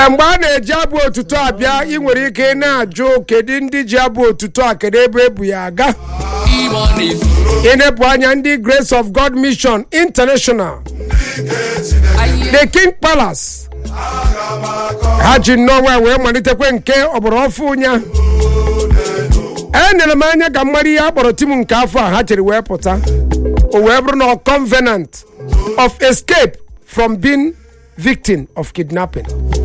ee mgbe a na-eji abụ otuto abịa ị nwere ike ị na-ajụ kedu ndị ji abụ otuto a kedu ebe ebu ya aga ịnepụ anya ndị grace of god mission international the king palace ha ji nnọọ wee malitekwe nke ọgbara ọfụ nya enyere m anya ka mmadụ ihe a kpọrọ tim nke afọ a ha chịrị wee pụta o wee bụrụ na convenant of escape from being victim of kidnapping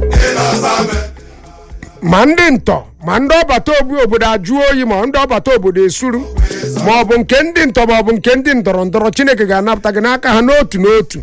ma ndị ntọ ma ndị ọbata obi obodo ajụ oyi ma ndị ọbata obodo esuru ma ọ bụ nke ndị ntọ ma ọ bụ nke ndị ndọrọ ndọrọ chineke ga-anapụta gị n'aka ha n'otu n'otu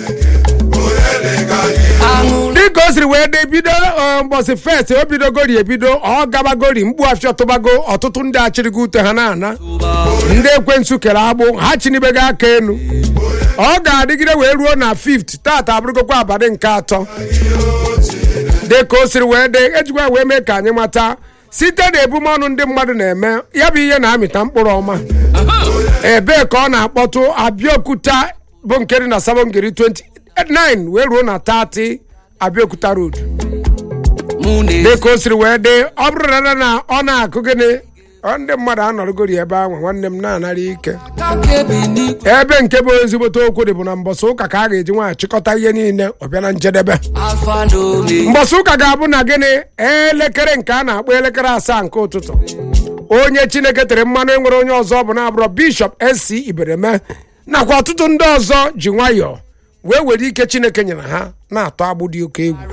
dịka o siri wee dị bido mbọsị fest o bidogori ebido ọ gabagori mkpu afịa tụbago ọtụtụ ndị achịrịgo ute ha na-ana ndị ekwensu kere agbụ ha chinibego aka elu ọ ga-adịgide wee ruo na 5th tata abụrụgokwa abalị nke atọ dịka o siri wee dị ejikwa wee mee ka anyị mata site na ebumọnụ ndị mmadụ na-eme ya bụ ihe na-amịta mkpụrụ ọma ebee ka ọ na-akpọtụ abịaokuta bụ nke dị na sabongeri 29 wee ruo na 30 abịaokuta road dịka o siri wee dị ọ bụrụ na na ọ na-akụ gịnị ọ ndị mmadụ anọrọgori ebe ahụ nwanne m na-anara ike ebe nke bụ ezigbote okwu dị bụ na mbọsị ụka ka a ga-eji nwaanyị chịkọta ihe niile ọ bịa na njedebe mbọsị ụka ga-abụ na gịnị elekere nke a na-akpọ elekere asaa nke ụtụtụ onye chineke tere mmanụ enwere onye ọzọ bụ na-abụrọ bishọp sc ibereme nakwa ọtụtụ ndị ọzọ ji nwayọọ wee were ike chineke nyere ha na-atọ agbụ dị oke egwu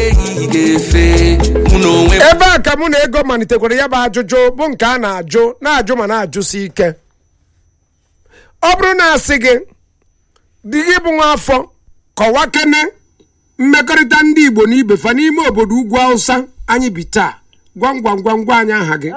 ebe a ka mụ na ego malitekwara ya bụ ajụjụ bụ nke a na-ajụ na-ajụ ma na-ajụsi ike ọ bụrụ na asị gị dị gị bụ nwa afọ kọwakene mmekọrịta ndị igbo na ibe fa n'ime obodo ugwu hausa anyị bi taa gwam gwam gwam gwa anyị aha gị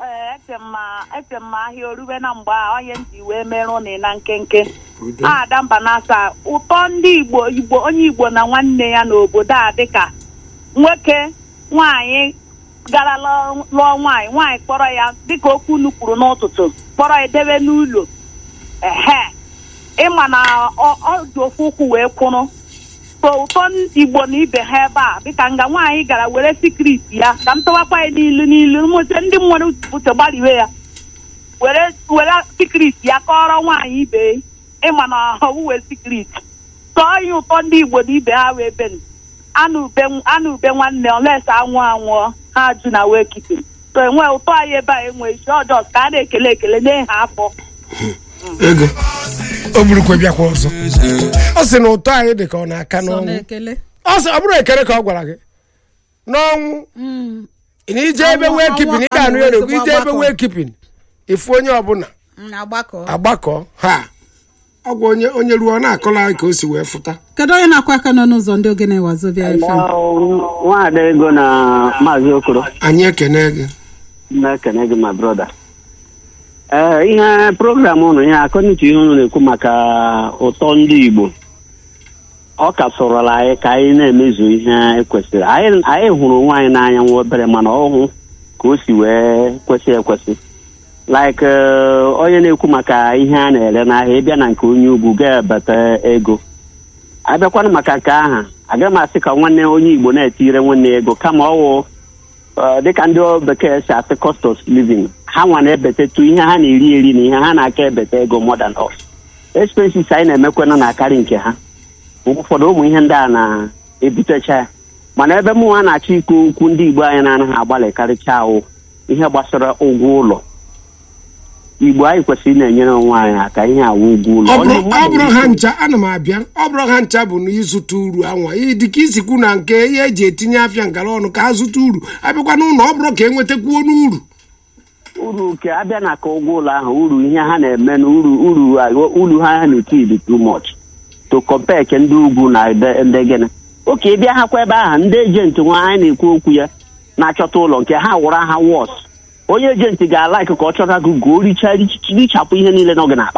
eche m ahịa orube na mgbe a onye ntị wee merụ na na nkenke ada mba na-asa ụtọ ndị igbo igbo onye igbo na nwanne ya n'obodo a dịka nwoke nwanyị gara lụọ nwaanyị nwaanyị kpọrọ ya dịka okwu unu kwuru n'ụtụtụ kpọrọ ya debe n'ụlọ ehe ịma na ọ dị ofu ụkwụ wee kwụrụ so ụtọ igbo na ibe ha ebe a dịka nga nwaanyị gara were sikrit ya ka m tọwakwa ya n'ilu n'ilu mụte ndị nwere uche gbariwe ya were were sikrit ya kọrọ nwaanyị ibe ịma na ọwụwe sikrit tọọ ya ụtọ ndị igbo na ibe ha wee ben anụ ube nwanne oles anwụ anwụọ ha ju na wee kipin so enwe ụtọ anyị ebe a enwe isi ọjọọ ka a na-ekele ekele nye ha afọ ego o burukwe bịakwa ọzọ ọ sị na ụtọ anyị dị ka ọ na-aka n'ọnwụ ọ sị ọ bụrụ ekele ka ọ gwara gị n'ọnwụ na ije ebe wee kipin ị ga-anụ ya n'egwu ije ebe wee kipin ifu onye ọbụla agbakọ ha ọgwụ onye onye ruo na-akọla anyị ka o si wee fụta kedu onye na-akwa aka nọ n'ụzọ ndị ogene wazobia FM nwaada ego na maazị okoro anyị ekene gị na-ekene gị ma broda ee ihe program ụnụ ya akọnitu ihe ụnụ na-ekwu maka ụtọ ndị igbo ọ ka sọrọla anyị ka anyị na-emezu ihe ekwesịrị anyị hụrụ onwe anyị n'anya nwa obere mana ọhụ ka o si wee kwesị ekwesị like onye na-ekwu maka ihe a na-ere n'ahịa ịbịa na nke onye ugwu ga-ebata ego abịakwana maka nke aha agaghị m asị ka nwanne onye igbo na-etire nwanne ego kama ọwụ dịka ndị bekee si asị cost of living ha nwa na-ebetetu ihe ha na-eri eri na ihe ha na-aka ebeta ego more than us expenses anyị na-emekwana na-akarị nke ha mgbe ụfọdụ ụmụ ihe ndị a na-ebutecha ya mana ebe mụ nwa na-achọ ikwu okwu ndị igbo anyị na-anaghị agbalị karịcha awụ ihe gbasara ụgwọ ụlọ igbo anyị kwesịrị na-enyere onwe anyị aka ihe awụ ụgwọ ụlọ ọ bụrụ ha ncha ana m abịa ọ bụrụ ha ncha bụ na ịzụta uru anwa dịka isikwu na nke ihe eji etinye afịa ngara ọnụ ka ha zụta uru abịakwa n'ụlọ ọ bụrụ ka enwetakwuo n'uru uru ke abịa na ka ụgwọ ụlọ ahụ uru ihe ha na-eme na uru uru uru ha ha na-eti dị too much to compare ke ndị ugwu na ndị gịnị oke ịbịa hakwa ebe ahụ ndị ejenti nwa anyị na-ekwu okwu ya na-achọta ụlọ nke ha wụrụ ha wọs onye ejenti ga-ala ka ọ chọta gị gụọ richa richapụ ihe niile nọ gị n'akpa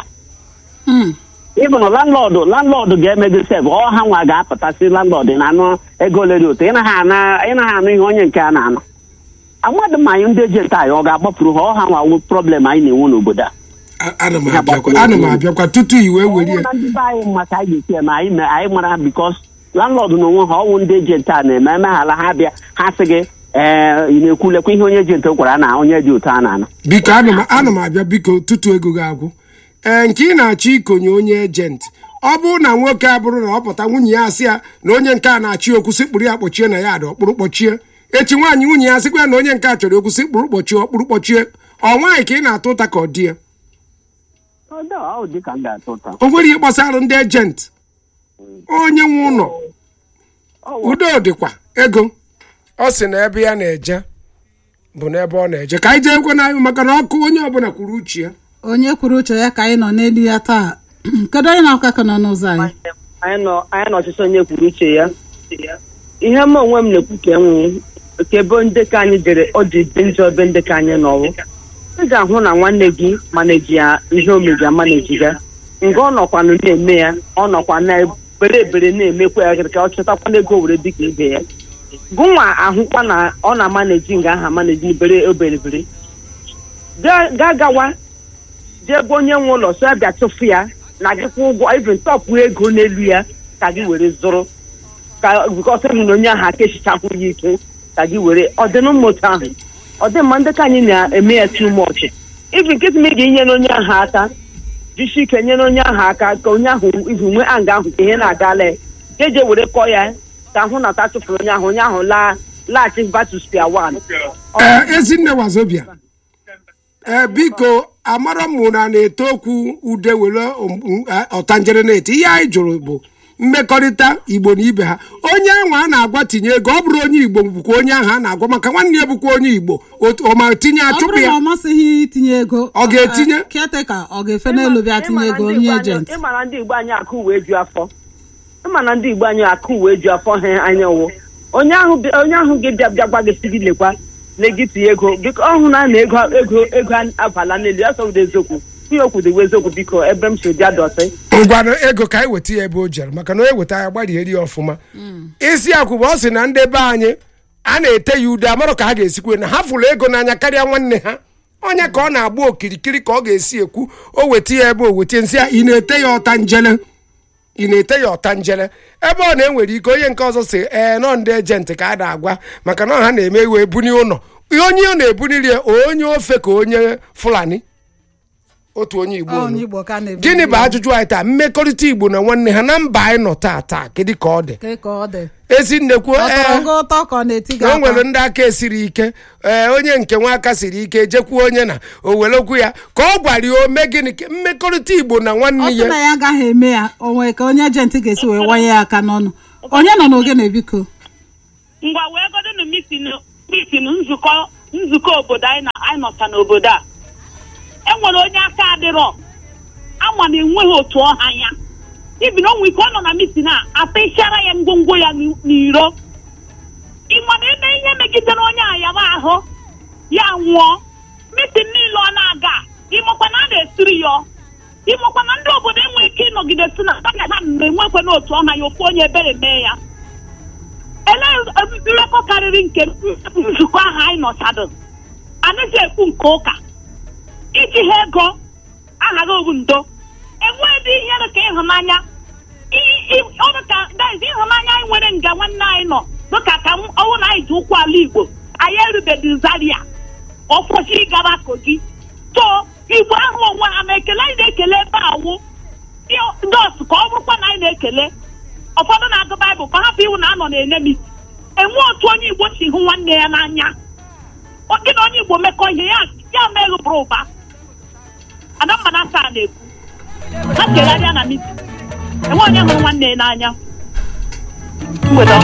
ịbụ na landlọdụ landlọdụ ga-eme gị sef ọ ha nwa ga-apụtasị landlọdụ na anụ ego ole dị otu ịnaghị anụ ihe onye nke a na-anụ amadụ ma anyị ndị ejenti anyị ọ ga-agbapụrụ ha ọ ha nwa problem anyị na-enwe n'obodo a ana m abịakwa tutu i wee were na ndị be anyị maka anyị ga-esi eme anyị anyị mara bikos landlord na onwe ha ọwụ ndị ejenti a na-eme emeghala ha bịa ha sị gị ee ị na-ekwulekwa ihe onye ejenti gwara na onye dị otu a na-ana biko ana m ana m abịa biko tutu ego gị agwụ ee nke ị na-achọ ikonye onye ejenti ọ bụrụ na nwoke abụrụ na ọ pụta nwunye ya asị ya na onye nke a na-achị okwu sikpụrụ ya kpọchie na ya dị ọkpụrụ kpọchie echi nwaanyị nwunye ya sịkwa ya na onye nke a chọrọ okwu sikpụrụ kpọchie ọkpụrụ kpọchie ọ nwaanyị ka ị na-atụ ụta ka ọ dị ya Ọ dị- ọ dị ka m ga-atụ ụta o nwere ihe gbasara ndị ejenti onye nwe ụlọ udo dịkwa ego ọ sị na ebe ya na-eje bụ n'ebe ọ na-eje ka anyị jee ekwe n'anyị maka na ọkụ onye ọbụla kwuru uche ya onye kwuru uche ya ka anyị nọ n'elu ya taa kedu onye na-akwa aka nọ n'ụzọ anyị anyị nọ anyị nọ ọchịchị onye kwuru uche ya ihe m onwe m na-ekwu ka enwe ka ebe ndị ka anyị jere ọ dị dị njọ ebe ndị ka anyị nọwụ ị ga-ahụ na nwanne gị maneji ya ihe omeji amaneji ya nga ọ nọkwanụ na-eme ya ọ nọkwa na bere ebere na-emekwa ya ka ọ chọtakwa n'ego were dịka ibe ya gụnwa ahụkwa na ọ na-amaneji nga aha maneji bere oberebere gaa gawa jee gwa onye nwe ụlọ so ya bịa tụfu ya na gị kwụ ụgwọ even tọpụ ego n'elu ya ka gị were zụrụ ka bikọsị na onye ahụ aka echichapụ ya ike ka gị were ọdịnmmụta ahụ ọ dị mma ndị ka anyị na-eme ya too much ibi nkịtị m ga-enye onye ahụ aka jisi ike nyere onye ahụ aka ka onye ahụ izu nwee anga ahụ ka ihe na-agala ya jeje were kọọ ya ka ahụ na ta tụfuru onye ahụ onye ahụ laa laghachi back to square one ee ezinne wazobia ee biko amara mụ na na-eto okwu ude were um, eh, ọtanjere na-eti ihe anyị jụrụ bụ mmekọrịta igbo na ibe ha onye ahụ a na-agwa tinye ego ọ bụrụ onye igbo bụkwa onye ahụ a na-agwa maka nwanne ya bụkwa onye igbo otu- ọ ma tinye ọ achụpụ bụrụ na ya ọ masịghị itinye ego Ọ ga-etinye? keteka ọ ga-efe n'elu bịa tinye ego onye ejenti ịma na ndị igbo anyị akụ uwe ju afọ ịma na ndị igbo anyị akụ uwe ju afọ ha anya wụ onye ahụ bịa- onye ahụ gị bịa bịa gwa gị si gị lekwa na gị tinye ego biko ọhụ na na ego ego ego abala n'elu ya sọwụdo eziokwu ihe okwu dị eziokwu biko ebe m si bịa dọtị ngwanụ ego ka anyị weta ya ebe o jere maka na onye weta ya gbarieri ya ọfụma isi akwụ bụ ọ sị na ndị be anyị a na-ete ya ude amarụ ka ha ga-esikwe na ha fụrụ ego n'anya karịa nwanne ha onye ka ọ na-agba okirikiri ka ọ ga-esi ekwu o weta ya ebe o weta nsị ya ị na-ete ya ọta njele ị na-ete ya ọta njele ebe ọ na-enwere ike onye nke ọzọ si ee nọ ndị ejenti ka a na-agwa maka na ha na-eme iwe ebuni ụlọ onye ọ na-ebuniri ya onye ofe ka onye fulani otu onye igbo Ọ, nụ. onye igbo ka a na-ebu gịnị bụ ya. ajụjụ anyị taa mmekọrịta igbo na nwanne ha na mba anyị nọ taa taa kedu ka ọ dị Ke ka ọ dị ezi nnekwu ọ tọrọ ee gị ụtọ ka ọ na-eti gị na o aka nwere ndị aka esiri ike ee onye nke nwa aka siri ike jekwuo onye na o were okwu ya ka ọ gwara ya ome gịnị ka mmekọrịta igbo na ọ nwanne sị na ya ya agaghị eme ya o nwere ka onye ejenti ga-esi wee wanye ya aka n'ọnụ onye nọ n'ogene biko ngwa wee godonu mitin mitin nzukọ nzukọ obodo anyị na anyị nọcha n'obodo a enwere onye aka adịrọ ama na enweghị otu ọha ya ibi na onwe ike ọ nọ na mitin a atịchara ya ngwongwo ya n'i- n'iro ịma na eme ihe megidere onye a yaba ahụ ya nwụọ mitin niile ọ na-aga ịmakwa na a na-esiri ya ịmakwa na ndị obodo enweghị ike ịnọgide si na ha ga mme nwekwe n'otu ọha ya ofu onye ebere mee ya elee mmekọ karịrị nke nzukọ ahụ anyị nọchadụ anaghị ekwu nke ụka iji ha ego aghara obu ndo enweghị ihe dị ka ịhụnanya I- i- ọrụ ka guys ịhụnanya anyị nwere nga nwanne anyị nọ dịka ka m- ọwụ na anyị ji ụkwụ ala igbo anyị erubeghị zaria ọfọchi gara kogi so igbo ahụ onwe ha ma ekele anyị na-ekele ebe awụ dos ka ọ bụrụkwa na anyị na-ekele ụfọdụ na-agụ baịbụl ka ọ hapụ iwu na anọ na-enye m isi enwe otu onye igbo si hụ nwanne ya n'anya Ọ- gị na onye igbo mekọ ihe ya ya meghụ bụrụ ụba adamma na asa na-ekwu ha kelegharịa na miti enwe onye hụrụ nwanne ya n'anya mgbede ọma